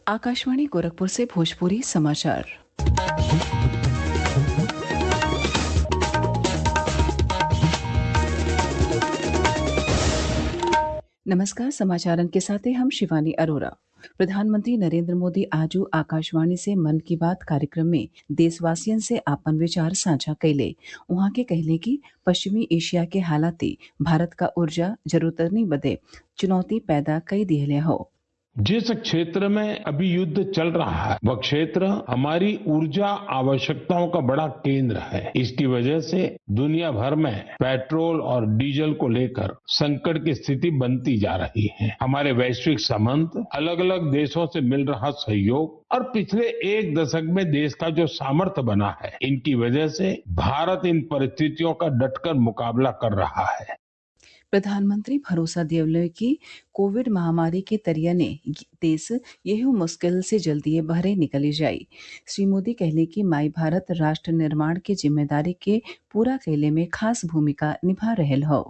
आकाशवाणी गोरखपुर से भोजपुरी समाचार नमस्कार समाचारन के साथ हैं हम शिवानी अरोरा प्रधानमंत्री नरेंद्र मोदी आज आकाशवाणी से मन की बात कार्यक्रम में देशवासियन से आपन विचार साझा कैले उहाँ के कहले कि पश्चिमी एशिया के हालाती भारत का ऊर्जा जरूरतनी बदे चुनौती पैदा कई दिहले हो जिस क्षेत्र में अभी युद्ध चल रहा है वह क्षेत्र हमारी ऊर्जा आवश्यकताओं का बड़ा केंद्र है इसकी वजह से दुनिया भर में पेट्रोल और डीजल को लेकर संकट की स्थिति बनती जा रही है हमारे वैश्विक संबंध अलग अलग देशों से मिल रहा सहयोग और पिछले एक दशक में देश का जो सामर्थ्य बना है इनकी वजह से भारत इन परिस्थितियों का डटकर मुकाबला कर रहा है प्रधानमंत्री भरोसा दियवले कि कोविड महामारी के तरियने देश यही मुश्किल से जल्दी बहरे निकली जाई श्री मोदी कहले कि माई भारत राष्ट्र निर्माण के जिम्मेदारी के पूरा कैले में खास भूमिका निभा रहल हो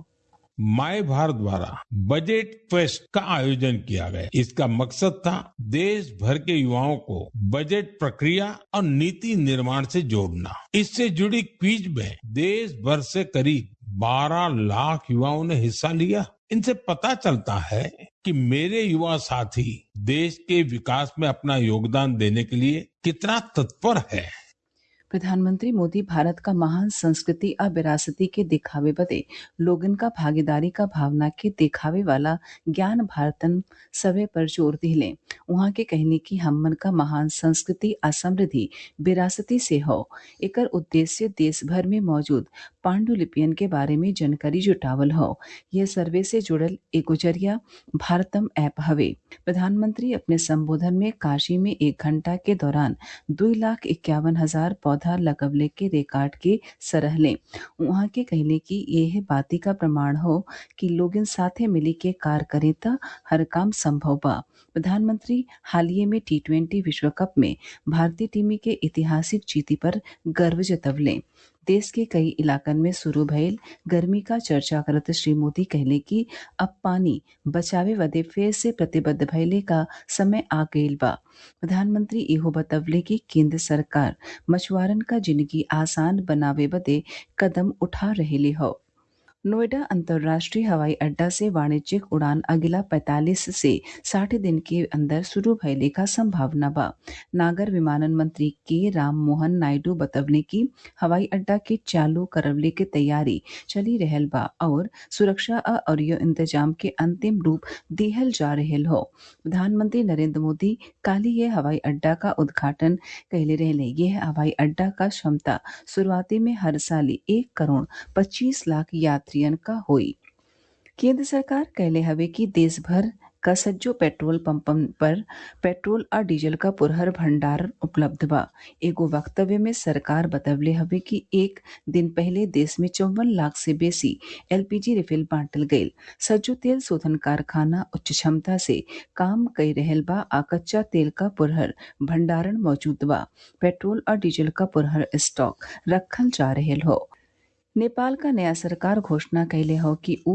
माय भारत द्वारा बजट फेस्ट का आयोजन किया गया इसका मकसद था देश भर के युवाओं को बजट प्रक्रिया और नीति निर्माण से जोड़ना इससे जुड़ी क्विज में देश भर से करीब 12 लाख युवाओं ने हिस्सा लिया इनसे पता चलता है कि मेरे युवा साथी देश के विकास में अपना योगदान देने के लिए कितना तत्पर है प्रधानमंत्री मोदी भारत का महान संस्कृति और विरासती के दिखावे बदे लोगन का भागीदारी का भावना के दिखावे वाला ज्ञान भारतन सवे पर जोर दिले वहाँ के कहने की हमन का महान संस्कृति और समृद्धि विरासती से हो एकर उद्देश्य देश भर में मौजूद पांडुलिपियन के बारे में जानकारी जुटावल हो यह सर्वे से जुड़ल एगो जरिया भारतम ऐप हवे प्रधानमंत्री अपने संबोधन में काशी में एक घंटा के दौरान दो लाख इक्यावन हजार पौधा लगवले के रिकॉर्ड के सरहले वहाँ के कहले कि यह बाती का प्रमाण हो कि लोगन साथे मिली के कार करे त हर काम संभव बा प्रधानमंत्री हालिये में टी ट्वेंटी विश्व कप में भारतीय टीम के ऐतिहासिक जीती पर गर्व जतवले देश के कई इलाकन में शुरू भयल गर्मी का चर्चा करत श्री मोदी कहले कि अब पानी बचावे बदे फिर से प्रतिबद्ध भयले का समय आ गईल बा प्रधानमंत्री इहो बतवले कि केंद्र सरकार मछुआरन का जिंदगी आसान बनावे बदे कदम उठा रहेली हो नोएडा अंतर्राष्ट्रीय हवाई अड्डा से वाणिज्यिक उड़ान अगला 45 से 60 दिन के अंदर शुरू भयले का संभावना बा नागर विमानन मंत्री के राम मोहन नायडू बतवले की हवाई अड्डा के चालू करवले के तैयारी चली रहल बा और सुरक्षा और इंतजाम के अंतिम रूप दिहल जा रहल हो प्रधानमंत्री नरेंद्र मोदी काली ये हवाई अड्डा का उद्घाटन कहले रहले यह हवाई अड्डा का क्षमता शुरुआती में हर साल एक करोड़ पच्चीस लाख यात्रियन का हुई केंद्र सरकार कहले हवे कि देश भर का सज्जो पेट्रोल पंपन पर पेट्रोल और डीजल का पुरहर भंडार उपलब्ध बा एगो वक्तव्य में सरकार बतवले हवे कि एक दिन पहले देश में चौवन लाख से बेसी एलपीजी रिफिल बांटल गईल सज्जो तेल शोधन कारखाना उच्च क्षमता से काम कई रहल बा आ कच्चा तेल का पुरहर भंडारण मौजूद बा पेट्रोल और डीजल का पुरहर स्टॉक रखल जा रहल हो नेपाल का नया सरकार घोषणा कैले हो कि उ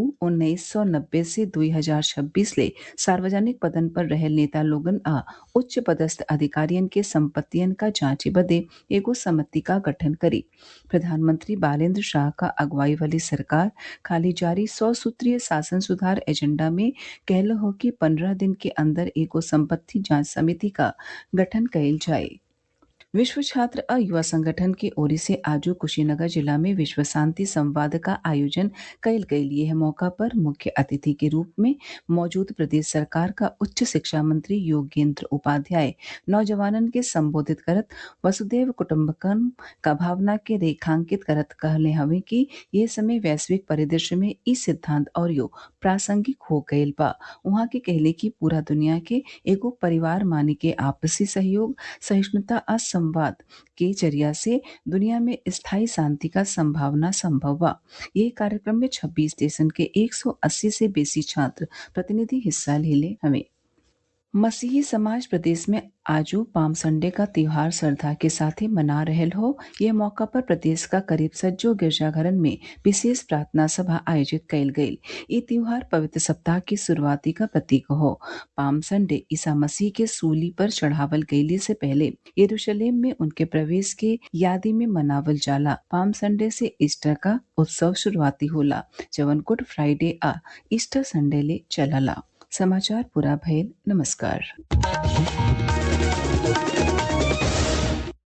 1990 से 2026 ले सार्वजनिक पदन पर रहल नेता लोगन आ उच्च पदस्थ अधिकारियन के संपत्तियन का जांच बदे एगो समिति का गठन करी प्रधानमंत्री बालेंद्र शाह का अगुवाई वाली सरकार खाली जारी सौ सूत्रीय शासन सुधार एजेंडा में कहल हो कि पंद्रह दिन के अंदर एगो संपत्ति जांच समिति का गठन कैल जाये विश्व छात्र और युवा संगठन की ओर से आज कुशीनगर जिला में विश्व शांति संवाद का आयोजन कल गई यह मौका पर मुख्य अतिथि के रूप में मौजूद प्रदेश सरकार का उच्च शिक्षा मंत्री योगेंद्र उपाध्याय नौजवानन के संबोधित करत वसुदेव कुटुम्बकम का भावना के रेखांकित करत कहले हवे कि ये समय वैश्विक परिदृश्य में ई सिद्धांत और यो प्रासंगिक हो गयल बा वहाँ के कहले कि पूरा दुनिया के एगो परिवार मानी के आपसी सहयोग सहिष्णुता और संवाद के जरिया से दुनिया में स्थायी शांति का संभावना संभव बा ये कार्यक्रम में 26 देशन के 180 से बेसी छात्र प्रतिनिधि हिस्सा ले ले हमें मसीही समाज प्रदेश में आजू पाम संडे का त्योहार श्रद्धा के साथ ही मना रहल हो ये मौका पर प्रदेश का करीब सज्जो गिरजाघरन में विशेष प्रार्थना सभा आयोजित कयल गयी ये त्योहार पवित्र सप्ताह की शुरुआती का प्रतीक हो पाम संडे ईसा मसीह के सूली पर चढ़ावल गयले से पहले यरूशलेम में उनके प्रवेश के यादी में मनावल जाला पाम संडे से ईस्टर का उत्सव शुरुआती होला जवन गुड फ्राइडे आ ईस्टर संडे ले चलला समाचार पूरा भयल नमस्कार